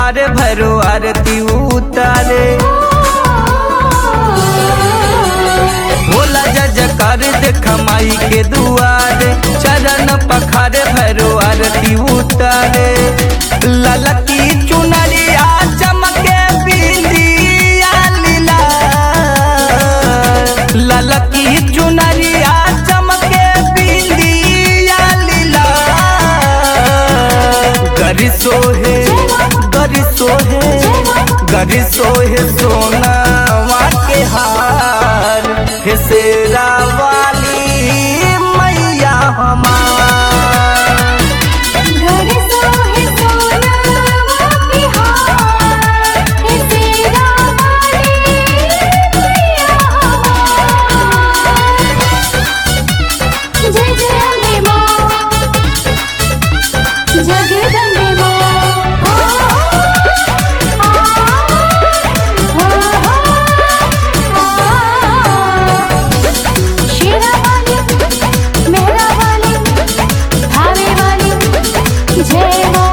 पखारे भैरो आरती उतारे भोला जजकार देख माई के दुआरे चरण पखारे भैरो आरती उतारे ललकी चुनरिया चमके बिंदिया लीला ललकी चुनरिया चमके बिंदिया लीला गरी सोहे गरी सोहे गरी सोहे सोना के हार हे शेरा वाली मैया हमार घर सोहे सोनावा की हार हे तेरा वाली मैया हमार जय जय अम्बे माँ जगदम्बे माँ शेरा वाली मेहरा वाली धावे वाली जय माँ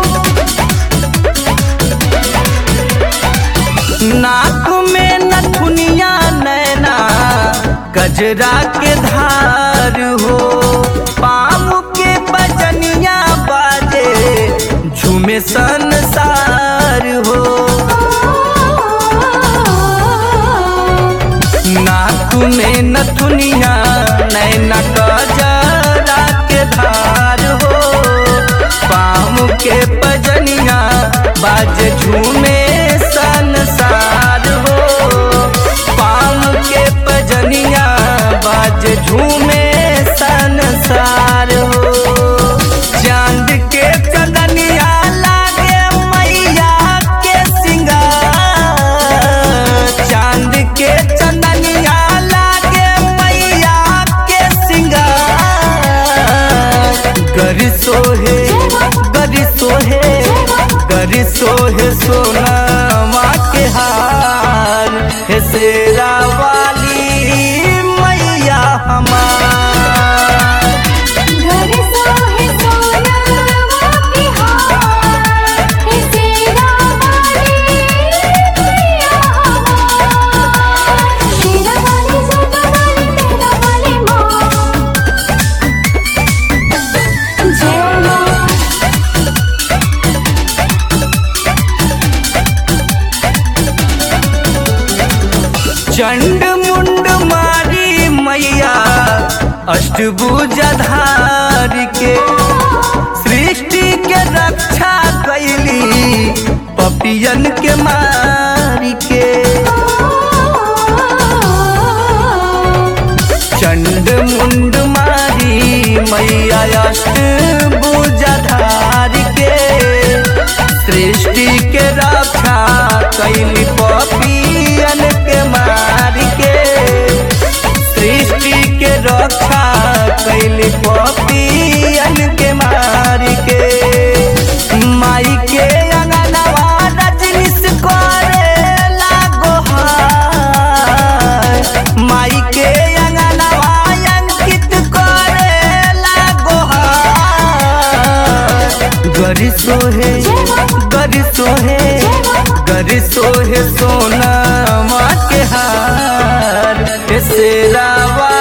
नाक में नथुनिया नैना गजरा के धार हो पाम के बजनिया बाजे झूमे संसार हो नाक में नथुनिया नैना गजरा के धार हो पाम के बजनिया बाजे झूमे संसार हो पाम के बजनिया बाजे झूमे संसार हो चांद के चंदनिया लागे मैया के सिंगार चांद के चंदनिया लागे मैया के सिंगार गरी सोहे गरी सोहे गरी सोहे सोना के हार हे शेरा वाली मैया हमार घर सोहे सोनावा की हार हे तेरा वाली मैया हमार शेरा वाली जोता वाली मेहरा वाली माँ जय माँ चंड मुंड मारी मैया अष्टभुजधार के सृष्टि के रक्षा कैली पपियन के मार के चंड मुंड मारी मैया अष्टभुजधार के सृष्टि के रक्षा कैली पपियन के मार के सृष्टि के रक्षा कैली पपियन के मार के माई के अंगनवा रजनीश करे लागो हाय माई के अंगनवा अंकित करे लागो हाय गरी सोहे गरी सोहे गरी सोहे सोना के हार हे शेरा